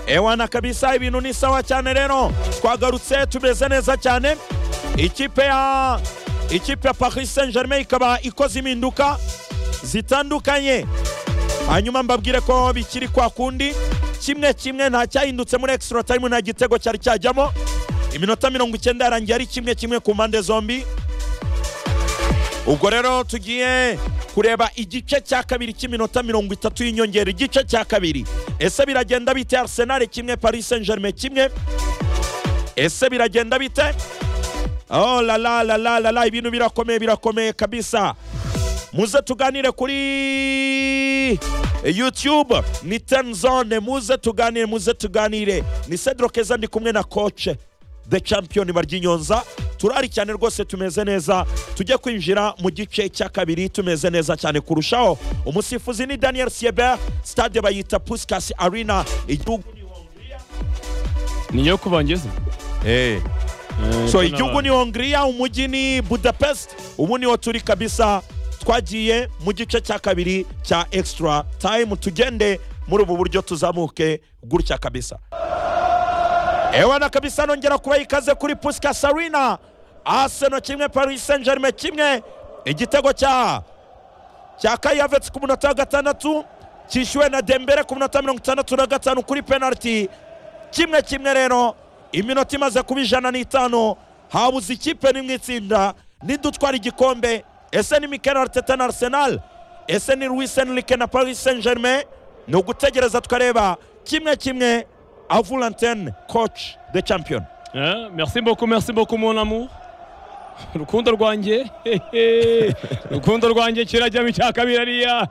ewana kabisa ibintu ni sawa cyane rero twagarutse tumeze neza cyane ikipe ya ikipe ya paris saint germain ikaba ikoze impinduka zitandukanye hanyuma mbabwire ko bikiri kwa kundi kimwe kimwe nta cyahindutse muri extra time nta gitego cyari cyajyamo iminota mirongo icyenda yarangiye ari kimwe kimwe ku mpande zombi ubwo rero tugiye kureba igice cya kabiri cy'iminota mirongo itatu y'inyongera igice cya kabiri ese biragenda bite arsenal kimwe paris saint germain kimwe ese biragenda bite oh la la la la la la ibintu birakomeye birakomeye kabisa muze tuganire kuri youtube ni tenzone muze tuganire muze tuganire ni cedro keza ndi kumwe na koce the champion baryinyonza turari cyane rwose tumeze neza tujye kwinjira mu gice cya kabiri tumeze neza cyane kurushaho umusifuzi ni daniel sieber stade bayita puskas arena igihugu ni hongiriya niyo kubangeze Eh. so igihugu ni hongiriya umujyi ni budapest ubu niwo turi kabisa twagiye mu gice cya kabiri cya extra time tugende muri ubu buryo tuzamuke gutya kabisa ewana kabisa nongera kuba ikaze kuri puskas arena aseno kimwe paris saint germain kimwe igitego cya cya kayavets ku munota wa gatandatu cyishyuwe na dembere ku munota mirongo itandatu na gatanu kuri penaliti kimwe kimwe rero iminota imaze kuba ijana n'itanu habuze ikipe nimwe itsinda nidutwara igikombe ese ni mikel arteta na arsenal ese ni luis enrique na paris saint germain ni ugutegereza tukareba kimwe kimwe avulantene coach the champion Eh, merci beaucoup merci beaucoup mon amour rukundo rwanjye hehe. rukundo rwanjye kirajyamo icya kabiri ariya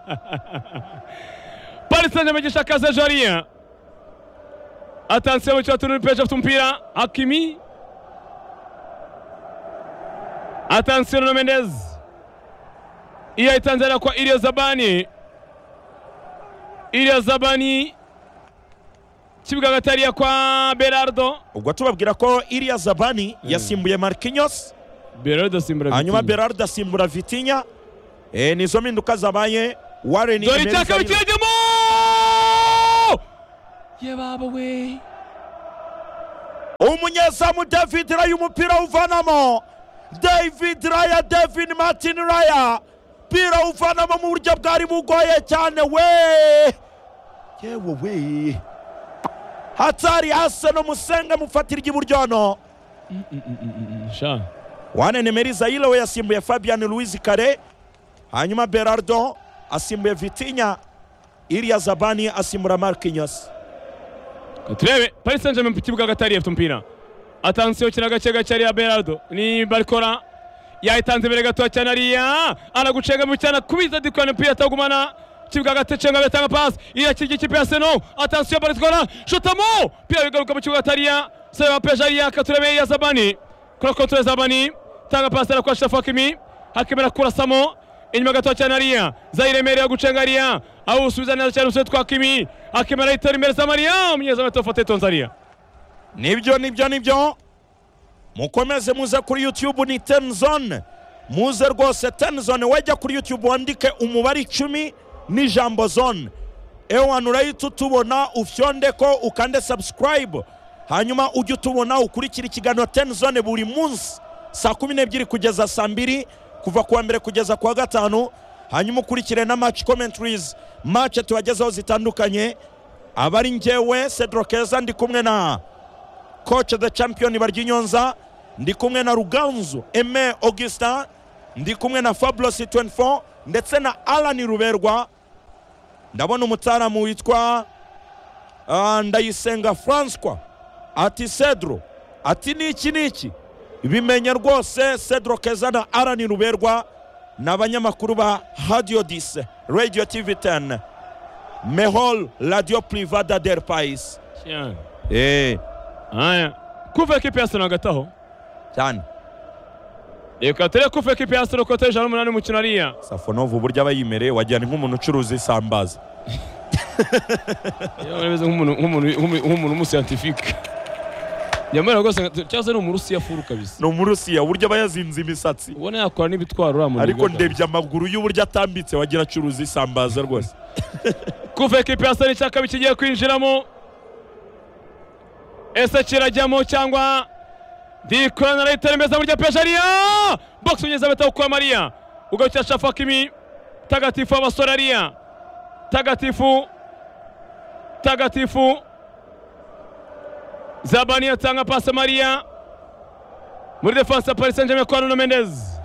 paris saint germain gishakaza jarien atansiyo bakira turi peje afite umupira hakimi atansiyo na mendez iyo ayitanze ariya kwa iriya zabani iriya zabani kibuga hagati hariya kwa berardo ubwo tubabwira ko iriya zabani yasimbuye marquinhos berardo simbura hanyuma vitinha. berardo asimbura vitinya Eh, nizo mpinduka zabaye warren dore Emery icya kabiri Zaire. kirajyamo ye baba we umunyezamu david raya umupira uvanamo david raya david martin raya umupira uvanamo mu buryo bwari bugoye cyane we yewe we hatari hase no musenge mufatira iburyono sha wane nemeri zayire we yasimbuye fabian louise kare hanyuma berardo asimbuye vitinya iriya zabani asimbura marquinhos turebe paris saint germain ku kibuga hagati hariya afite umupira atansiyo kina gake gake hariya berardo ni barikora yayitanze imbere gatoya cyane hariya aragucengamo cyane kubiza dikwana umupira atagumana kibuga hagati cenga biratanga pasi iyakirya ikipe ya seno atansiyo barikora shotamo pira bigaruka mu kibuga hagati hariya sebe wa peje hariya katurebe ya zabani kora kontore zabani tanga pasi arakora shafakimi hakimi arakurasamo inyuma gatoya cyane hariya zayiremereye gucenga hariya aho usubiza neza cyane umusore twa kimi hakimi arayitera imbere za mariya umunyezamu atofata itonze hariya nibyo nibyo nibyo mukomeze muze kuri youtube ni tenzone muze rwose tenzone wajya kuri youtube wandike umubare icumi n'ijambo zone ewana urahita utubona ufyonde ko ukande subscribe hanyuma ujye utubona ukurikira ikiganiro tenzone buri munsi saa kumi n'ebyiri kugeza saa mbiri kuva kuwa mbere kugeza kuwa gatanu hanyuma ukurikire na match commentaries match tubagezaho zitandukanye abari njyewe cedro keza ndi kumwe na coach the champion baryinyonza ndi kumwe na ruganzu eme augustin ndi kumwe na fabulous 24 ndetse na alani ruberwa ndabona umutaramu witwa ah, ndayisenga francois ati cedro ati niki niki bimenya rwose cedro keza na alani ruberwa ni abanyamakuru ba radio 10 radio tv 10 mehol radio privada del pais eh, haya kuva ekipe ya seno hagataho cyane reka turebe kuva ekipe ya seno kote ijana n'umunani umukino hariya safonov uburyo aba yimereye wagira ni nk'umuntu ucuruza isambaza Yewe urabeze nk'umuntu nk'umuntu nk'umu- nk'umuntu w'umusiyantifike nyamara rwose nka- cyangwa se ni umurusiya furu kabisa ni umurusiya uburyo aba yazinze imisatsi ubona yakora n'ibitwaro uriya muntu ariko wigaragara. ndebye amaguru y'uburyo atambitse wagira acuruza isambaza rwose kuva ekipe ya seno icyaka bikigiye kwinjiramo ese kirajyamo cyangwa dikorana arahita remeza burya peshariya bokisi ugeze bita kwa mariya ugarukira shafaka imitagatifu w'abasore ariya tagatifu tagatifu zabani atanga pasi mariya muri defanse ya paris saint germain kwa nuno mendez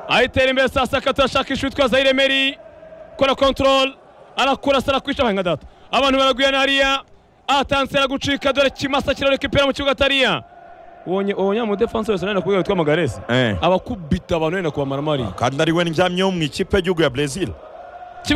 ayitera imbere saa sakatu ashaka ishuri twa zayire meri kora kontorol arakura sara kwisha nka data abantu baraguyana hariya atanse aragucika dore kimasa kirareka ipera mu kibuga atariya ubonye ubonye mu defanse wese nari nakubwira witwa magarese Eh. abakubita abantu wenda kubamara mariya kandi ari we ndyamye wo mu ikipe y'igihugu ya brezil